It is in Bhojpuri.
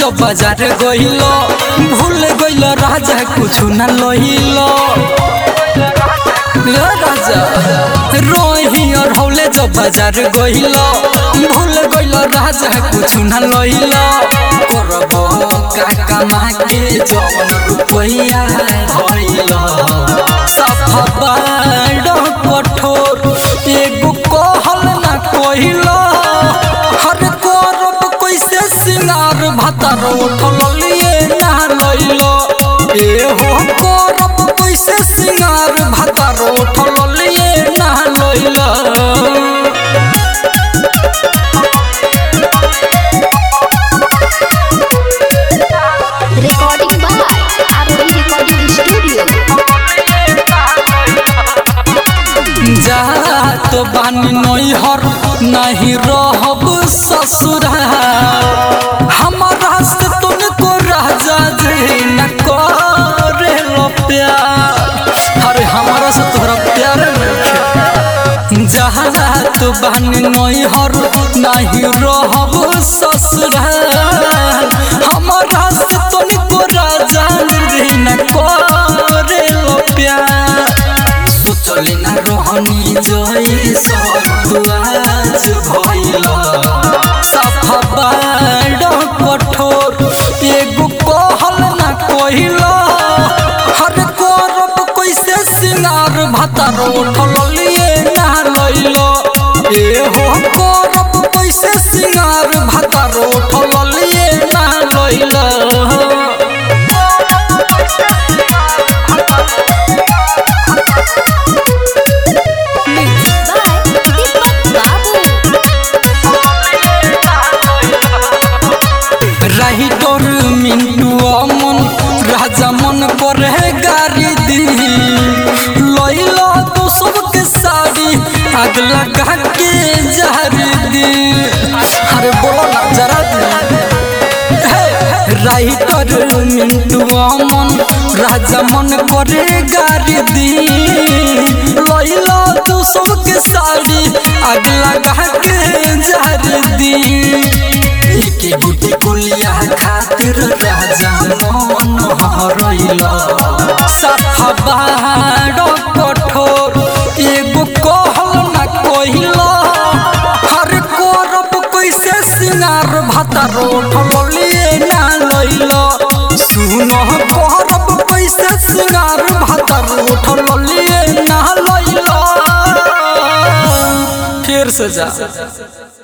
जब बाजार गइलो भूल गइलो राजा कुछ न लहिलो ए राजा रोही और हौले जब बाजार गइलो भूल गइलो राजा कुछ न लहिलो करब का कमा के जवन रुपैया धइलो सफा बाड़ कठोर एगो कहल ना कहिलो हर करब कैसे सिंगार भातार उठल लिए ना लइलो एहो करब कैसे सिंगार भातार उठल लिए ना लइलो Recording by ROD Recording Studio. जा तो बानी नैहर नहीं रहब ससुराल हमारा से तुमको राजा जी न करे लो प्यार अरे हमारा से तोहरा प्यार नहीं जहाँ तो बानी नैहर नहीं रहब ससुराल हमारा से तुमको राजा जी न करे लो प्यार सोचले ना रोहनी जोई सब आज भइल सफा बाड़ कठोर एगो कहल ना कहिल हर करब कैसे सिंगार भातार उठल लिए ना लइल एहो करब कैसे सिंगार भातार उठल लिए ना लइल Music by Deepak Babu. रही तोर मिंटू अमन राजा मन करे गारी दी लइला तो सबके साड़ी आग लगा के जारी दी अरे बोलो ना जरा राइटर मिंटू अमन राजा मन करे गारी दी लइला तो सबके साड़ी आग लगा के जारी दी एके गुटी कुलिया खातिर राजा मन हरैला सफा बाड़ कठोर एगो कहल ना कहिला हर करब कैसे सिंगार भातार उठल लिए ना लइला सुन करब कैसे सिंगार भातार उठल लिए ना लइला फिर से जा